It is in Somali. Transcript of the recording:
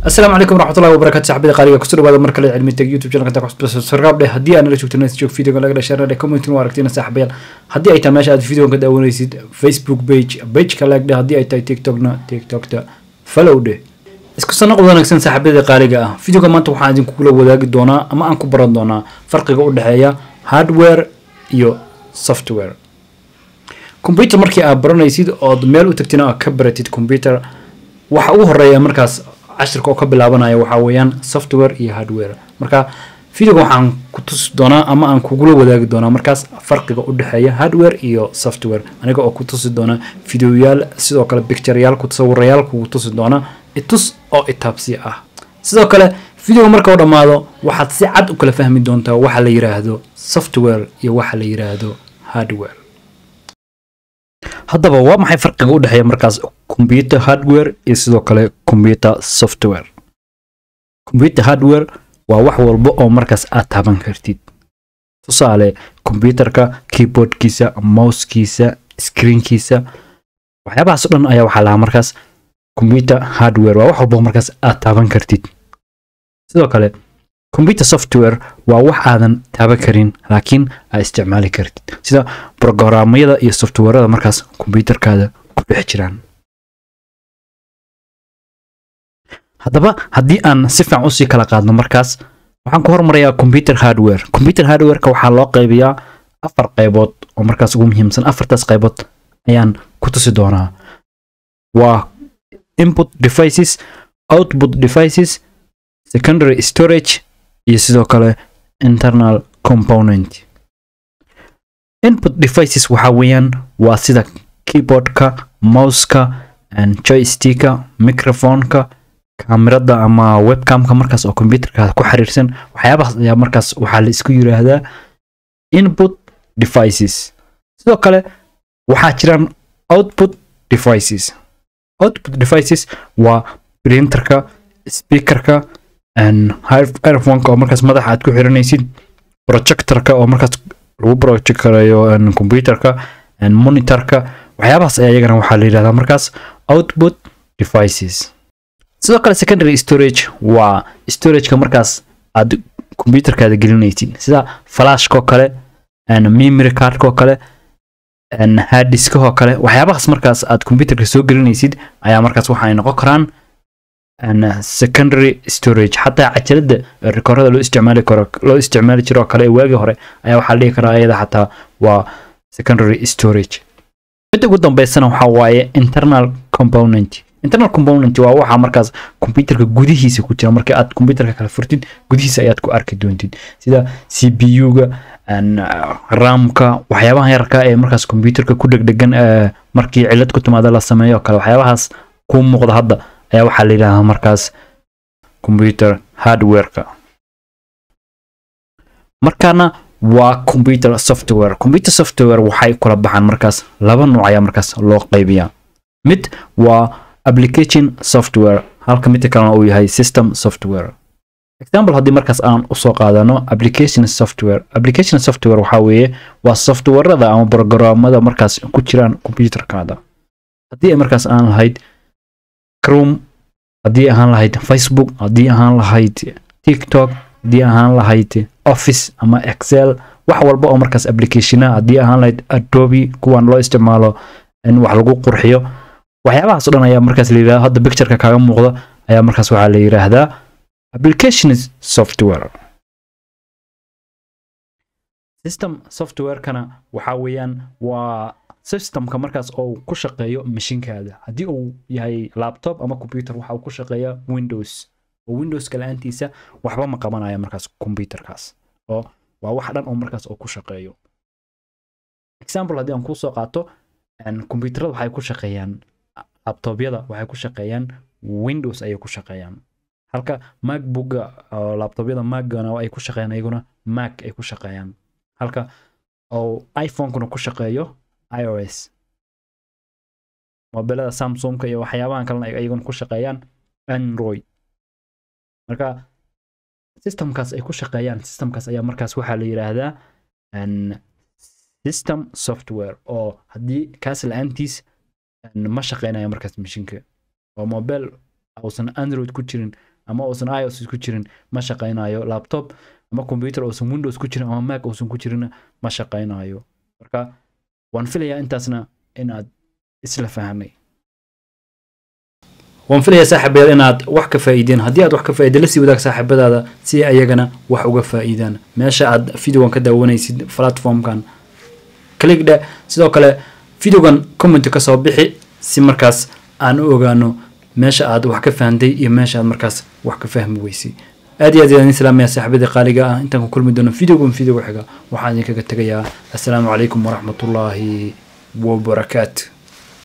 asalaamu calaykum waraxmatullahi wabarakatu saxbada qaaliga kusoo dhawaada mar kale cilmi tag youtube channelka tax sargaab dheh haddii aad nala joogto nas joog videoga laga dhashay dheh commentin waa aragtina saaxiibayaal haddii ay tahay meesha aad videoga ka daawanaysid facebook page pageka like dheh haddii ay tahay tiktokna tiktokta follow dheh isku soo noqod wanaagsan saaxiibada qaaliga ah videoga maanta waxaan idinkugula wadaagi doonaa ama aan ku baran doonaa farqiga u dhexeeya hardware iyo software computer markii aad baranaysid ood meel u tagtina aad ka baratid computer waxa ugu horeeya markaas cashirka oo ka bilaabanaya waxaa weeyaan software iyo hardware marka videoga waxaan ku tusi doonaa ama aan kugula wadaagi doonaa markaas farqiga u dhexeeya hardware iyo software aniga oo ku tusi doona videoyaal sidoo kale pictureyaal ku sawirayaal kugu tusi doona itus oo itaabsi ah sidoo kale videoga marka u dhammaado waxaad si cad u kala fahmi doontaa waxa la yiraahdo software iyo waxa la yiraahdo hardware haddaba waa maxay farqiga u dhexeeya markaas computer hardware iyo sidoo kale computer software computer hardware waa wax walba oo markaas aad taaban kartid tusaale computerka keyboardkiisa mousekiisa screenkiisa waxyaabahaas o dhan ayaa waxaa lahaa markaas computer hardware waa wax walba oo markaas aad taaban kartid sidoo kale computer software waa wax aadan taaban karin laakiin aad isticmaali kartid sida brogaraamyada iyo softwarada markaas kombyuutarkaada ku dhex jiraan haddaba haddii aan si fiican usii kala qaadno markaas waxaan ku hormarayaa computer hardware computer hardwareka waxaa loo qaybiyaa afar qaybood oo markaas ugu muhiimsan afartaas qaybood ayaan ku tusi doonaa waa input devices output devices secondary storage iyo sidoo kale internal component input devices waxaa weeyaan waa sida keyboardka mouseka joysticka microphoneka kaamirada ama webcamka markaas oo computerka ku xiriirsan waxyaabahaas ayaa markaas waxaa la isku yiraahdaa input devices sidoo kale waxaa jiraan output devices output devices waa printerka speakerka airphoneka oo markaas madaxa aad ku xiranaysid projectorka oo markaas lagu project karayo computerka monitorka waxyaabahaas ayaa iyagana waxaa la yidhahdaa markaas output devices sidoo kale secondary storage waa storageka markaas aad computerkaada gelinaysid sida flashkoo kale memory cardkoo kale harddiskahoo kale waxyaabahaas markaas aad computerka soo gelinaysid ayaa markaas waxaay noqon karaan secondary storage xataa cajalada rekoorada loo isticmaali karo loo isticmaali jiro oo kale ee waagii hore ayaa waxaa la dhihi karaa iyada xataa waa secondary storage midda ugu dambeysana waxaa waaye internal component internal component waa waxa markaas computerka gudihiisa ku jira markii aad computerka kala furtid gudihiisa ayaad ku arki doontid sida c p u-ga ramka waxyaabaha yarka ee markaas computerka ku dhegdhegan markii cilad ku timaada la sameeyo kale waxyaabahaas ku muuqda hadda ayaa waxaa la yidhahdaa markaas computer hardwareka markaana waa computer software computer software waxay kula baxaan markaas laba nuuc ayaa markaas loo qaybiyaa mid waa application software halka midka kalena uu yahay system software example haddii markaas aan usoo qaadano application software application software waxaa weeye waa softwarada ama programmada markaas ku jiraan computerkaada haddii ay markaas aan lahayd chrome haddii ahaan lahayd facebook haddii ahaan lahayd tiktok haddii ahaan lahayd office ama excel wax walba oo markaas applicationa haddii ahaan lahayd adobe kuwan loo isticmaalo in wax lagu qurxiyo waxyaabahaas o dhan ayaa markaas la yidhahda hadda pictureka kaaga muuqda ayaa markaas waxaa la yidhaahdaa application software system softwarekana waxaa weeyaan waa systemka markaas oo ku shaqeeyo mashinkaada haddii uu yahay laptop ama computer waxa uu ku shaqeeya windows oo windowska la-aantiisa waxba ma qabanaya markaas computerkaas oo waa wax dhan oo markaas oo ku shaqeeyo example haddii aan kusoo qaato computerada waxay ku shaqeeyaan laptopyada waxay ku shaqeeyaan windows ayay ku shaqeeyaan halka macbooka laptopyada macgana ay ku shaqeeyaan iyaguna mac ay ku shaqeeyaan halka oo iphonekuna ku shaqeeyo ios mobilada samsungka iyo waxyaabahan kalena iyaguna ku shaqeeyaan android marka systemkaas ay ku shaqeeyaan systemkaas ayaa markaas waxaa la yidhaahdaa system software oo haddii kaas la-aantiis ma shaqeynaya markaas mashinka oo mobile uusan android ku jirin ama uusan ios ku jirin ma shaqaynayo laptop ama computer uusan windows ku jirin ama mac uusan ku jirin ma shaqaynayo marka waan filayaa intaasna in aad isla fahanay waan filayaa saaxiibayaal inaad wax ka faa'iideen haddii aad wax ka faa'iida la sii wadaag saaxiibadaada si ayagana wax uga faa'iidaan meesha aad videogan ka daawanaysid platformkan cligdhe sidoo kale videogan comment ka soo bixi si markaas aan u ogaano meesha aad wax ka fahantay iyo meesha aad markaas wax ka fahmi weysay aad iyo aad ayaan islaamaya saaxiibadii qaaliga ah intaan ku kulmi doono videogan videoga xiga waxaan idinkaga tegayaa assalaamu calaykum waraxmatullaahi wabarakaatu